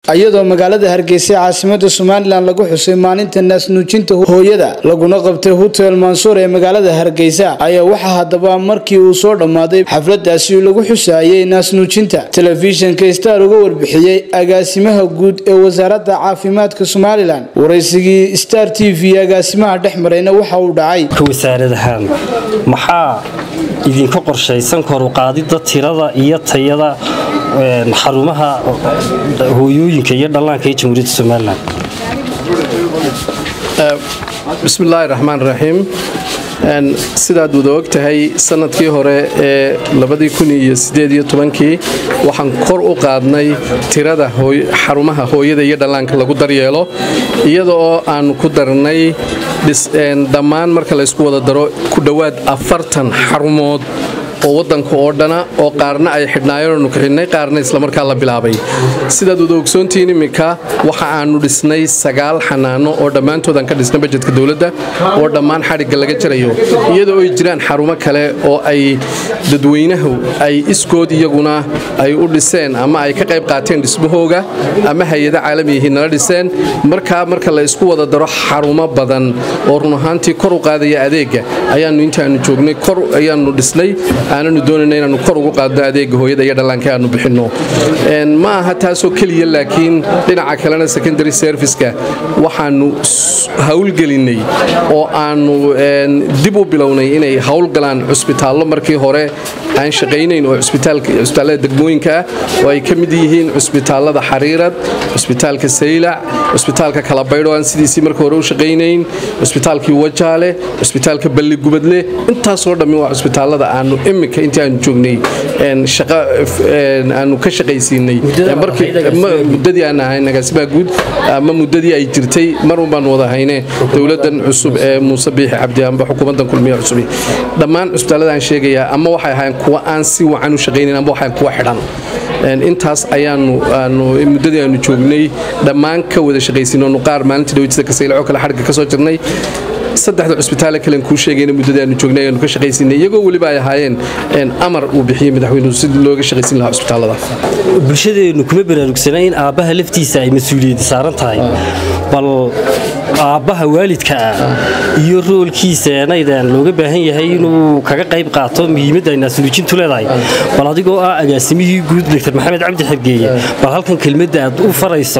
iyadoo magaalada hargeysa caasimada somalilan lagu xusay maalinta naasnuujinta hooyada laguna qabtay hotel mansuur ee magaalada hargeysa ayaa waxaa haddaba markii uu soo dhammaaday xafladaasi lagu xusaayay naasnuujinta telefishinka star uga warbixiyey agaasimaha guud ee wasaaradda caafimaadka somalilan waraysigii star t v agaasimaha dhex marayna waxa uu dhacay wasaaradahaan maxaa idinka qorshaysan koruqaadida tirada iyo tayada xarumaha hooyooyinka iyo dhallaanka ee jamhuuriyadda somalilan bismillaahi raxmaan raxiim sidaad wada og tahay sanadkii hore ee kii waxaan kor u qaadnay tirada xarumaha hooyada iyo dhallaanka lagu daryeelo iyada oo aan ku darnay dhammaan marka laysku wada daro ku dhowaad afartan xarumood oo wadanka oo dhana oo qaarna ay xidhnaayeenonu kaxidhnay qaarna islamarkaa la bilaabay sidaad wada ogsoontihiin iminka waxa aanu dhisnay sagaal xanaano oo dhammaantood aan ka dhisnay bajetka dowladda oo dhammaan xadhigga laga jarayo iyadoo ay jiraan xarumo kale oo ay dadweynahu ay iskood iyaguna ay u dhiseen ama ay ka qayb qaateen dhismahooga ama hay-ada caalamiyihiin nala dhiseen markaa marka la isku wada daro xarumo badan oo run ahaantii kor u qaadaya adeega ayaanu intaanu joognay kor ayaanu dhisnay aananu doonayna inaanu kor ugu qaadno adeega hooyada iyo dhallaanka aanu bixinno ma aha taasoo keliya laakiin dhinaca kalena secondary serviceka waxaanu howlgelinnay oo aanu dib u bilownay inay howlgalaan cusbitaallo markii hore aan shaqaynayn oo cusbitaallada degmooyinka ah oo ay ka mid yihiin cusbitaallada xariirad cusbitaalka saylac cusbitaalka kalabaydho aan sidiisii marka hore u shaqaynayn cusbitaalkii wajaale cusbitaalka balligubadle intaasoo dhammi waa cusbitaallada aanu imika intii aanu joognay aanu ka shaqaysiinay muddadii aan ahayn agaasimaha guud ama muddadii ay jirtay marun baanu wada hayne dowladan cusub ee muuse biixi cabdi amba xukuumaddan kulmiya cusubi dhammaan cusbitaallada aan sheegayaa ama waxay ahayn kuwa aan si wacan u shaqaynayn amba waxay kuwa xidhan intaas ayaanu muddadii aanu joognay dhammaan ka wada shaqaysiinonu qaar maalintii dhawjida kasaylaco kale xadhigga ka soo jirnay saddexda cusbitaale kalen kuu sheegayna muddadii aanu joognay ayaanu ka shaqaysiinay iyagoo weliba ay ahaayeen amar uu bixiyey madaxweynuhu si looga shaqaysiin lahaa cusbitaallada bulshadeennu kuma baraarugsana in aabbaha laftiisa ay mas-uuliyadda saaran tahay bal aabbaha waalidka ah iyo roolkiisa enaydaan looga baahan yahay inuu kaga qayb qaato muhiimadda ay naasnuujintu leedahay bal adigoo ah agaasimihii guud dr maxamed cabdi xergeeye bal halkan kelmadda aad u farayso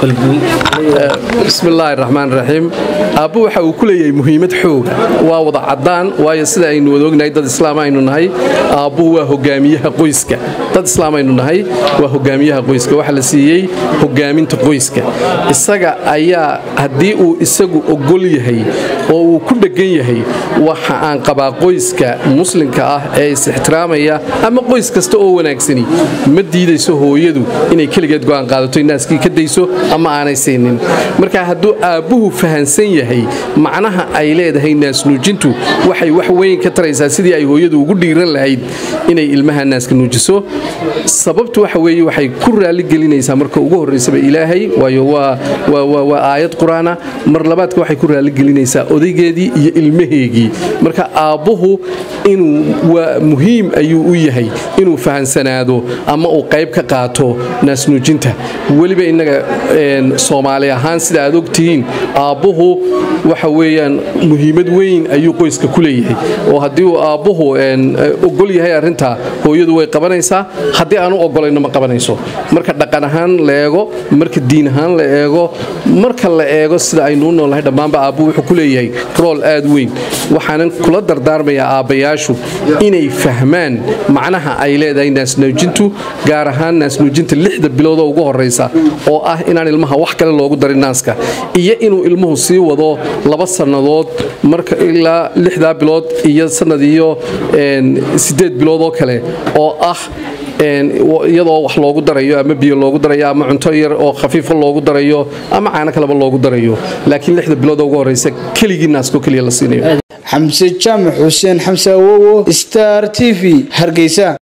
bismillaahi raxmaan raxiim aabbu waxa uu ku leeyahay muhiimad xooga waa wada caddaan waayo sida aynu wada ognahay dad islaam aynu nahay aabbuhu waa hogaamiyaha qoyska dad islaam aynu nahay waa hogaamiyaha qoyska waxaa la siiyey hogaaminta qoyska isaga ayaa haddii uu isagu ogol yahay oo uu ku dheggan yahay waxa aan qabaa qoyska muslimka ah ee is-ixtiraamaya ama qoys kasta oo wanaagsani ma diidayso hooyadu inay keligeed go'aan qaadato naaskii ka dayso ama aanay siinin marka hadduu aabbuhu fahansan yahay macnaha ay leedahay naasnuujintu waxay wax weyn ka taraysaa sidii ay hooyadu ugu dhiiran lahayd inay ilmaha naaska nuujiso sababtu waxa weeye waxay ku raaligelinaysaa marka ugu horraysaba ilaahay waayo waa aayad qur-aana mar labaadka waxay ku raaligelinaysaa odaygeedii iyo ilmaheegii marka aabbuhu inuu waa muhiim ayuu u yahay inuu fahansanaado ama uu qayb ka qaato naasnuujinta weliba innaga soomaali ahaan sida aad ogtihiin aabbuhu waxa weeyaan muhiimad weyn ayuu qoyska ku leeyahay oo haddii uu aabbuhu ogol yahay arrintaa hooyadu way qabanaysaa haddii aanu ogolayno ma qabanayso marka dhaqan ahaan la eego marka diin ahaan la eego marka la eego sida aynuu noolnahay dhammaanba aabbu wuxuu ku leeyahay rool aad weyn waxaanan kula dardaarmayaa aabbayaashu inay fahmaan macnaha ay leedahay naasnuujintu gaar ahaan naasnuujinta lixda biloodoo ugu horraysa oo ah inaan ilmaha wax kale loogu darin naaska iyo inuu ilmuhu sii wado laba sannadood marka ilaa lixdaa bilood iyo sannad iyo siddeed bilood oo kale oo ah iyadoo wax loogu darayo ama biyo loogu darayo ama cunto yar oo khafiifa loogu darayo ama caano kaleba loogu darayo laakiin lixda bilood ugu horraysa keligii naasko keliya la siinayo xamse jaamac xuseen xamse awowo star t v hargeysa